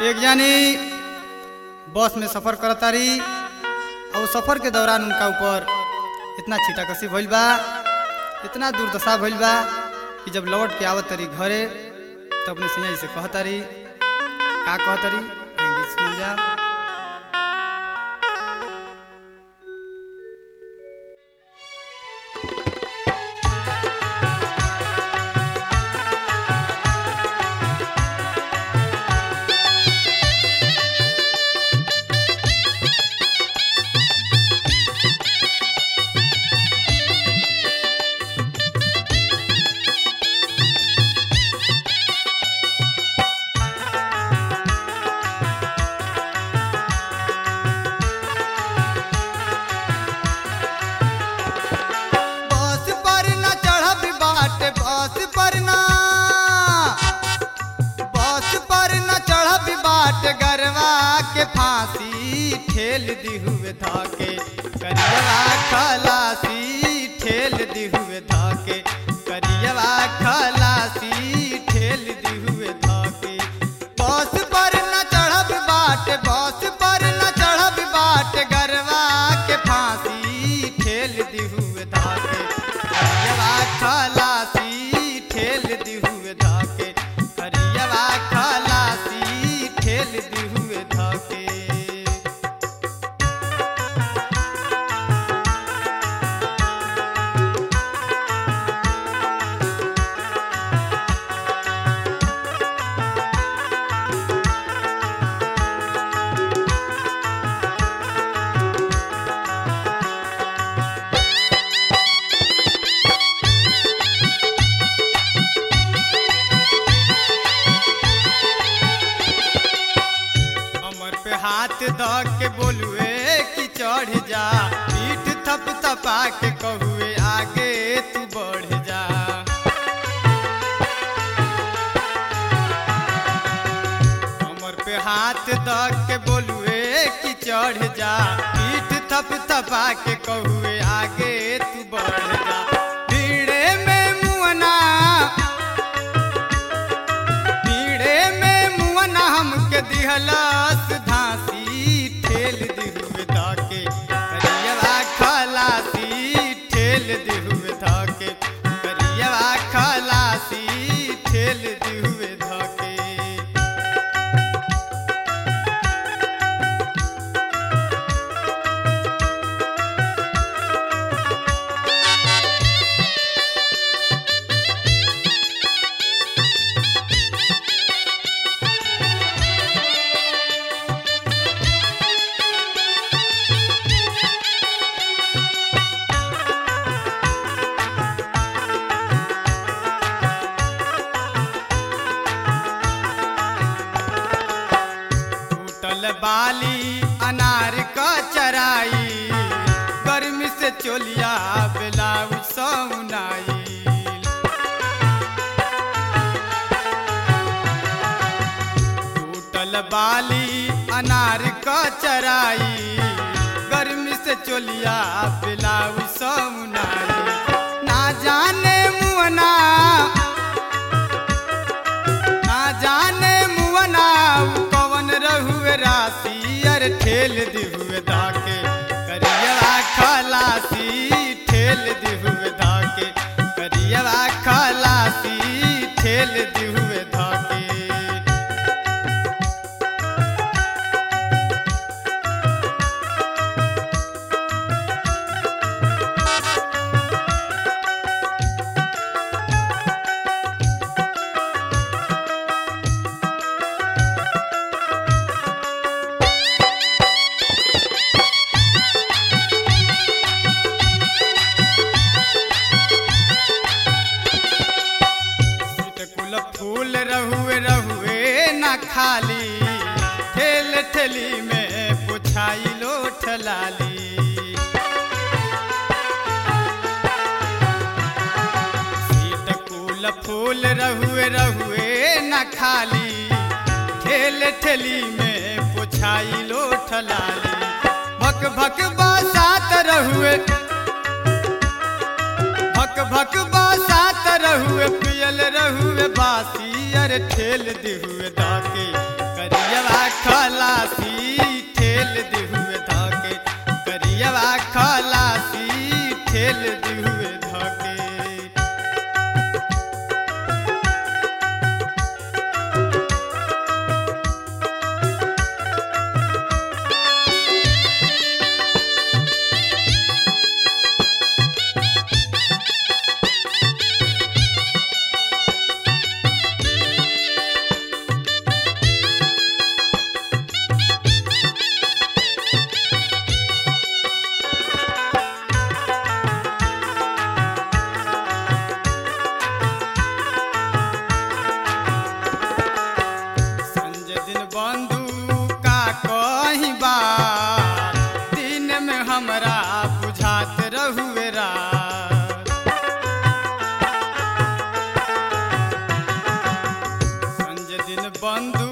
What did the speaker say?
एक जानी बस में सफर करतारी और वो सफर के दौरान उनका ऊपर इतना छीटा कसी भइल बा इतना दुर्दशा भइल बा कि जब लौट के आवत तरी घरे तो अपने सिंह से कहतारी का कहतारी आइए सुन जा बस पर न चढ़ब बाट बस पर न बस पर न चढ़ब बाट गरवा के फांसी ठेल दी हुए धाके करियवा खलासी ठेल दी हुए धाके करियवा खलासी ठेल दी हुए धाके बस पर न चढ़ब बाट बस पर न चढ़ब बाट गरवा के फांसी ठेल दी हुए धाके करियवा खलासी ठेल दी हुए धाके करियवा खलासी ठेल दी हुए धाके कमर पे हाथ द के बोलुए कि चढ़ जा पीठ थप थपा के कहुए आगे तू बढ़ जा कमर पे हाथ द के बोलुए कि चढ़ जा पीठ थप थपा के कहुए आगे तू बढ़ जा भीड़े में मुअना पीड़े में मुअना हमके दिहलस धासी ठेल दिहुए धाके करियवा खलासी ठेल दिहुए धाके करियवा खलासी ठेल दिहुए धाके टूटल बाली अनार क चराई गर्मी से चोलिया ब्लाउज सौनाई टूटल बाली अनार क चराई गर्मी से चोलिया ब्लाउज सौनाई ना जाने मुअना ना जाने मुअना उ कवन रहुए राशि अर ठेल दिहुए धाके करियवा खलासी ठेल दिहुए धाके करियवा खलासी ठेल दिहुए धाके कुल फूल रहुए रहुए न खाली ठेल ठेली में पुछाई लो ठलाली सीट कुल फूल रहुए रहुए न खाली ठेल ठेली में पुछाई लो ठलाली भक भक बसात रहुए भक भक बसात रहुए पियल रहुए बासी अरे ठेल दिहुए दाके करियवा खलासी ठेल दिहुए धके करियवा खलासी ठेल दिहुए धके संजय दिन बंधु का कहीं बात दिन में हमरा बुझात रहुए रात संजय दिन बंधु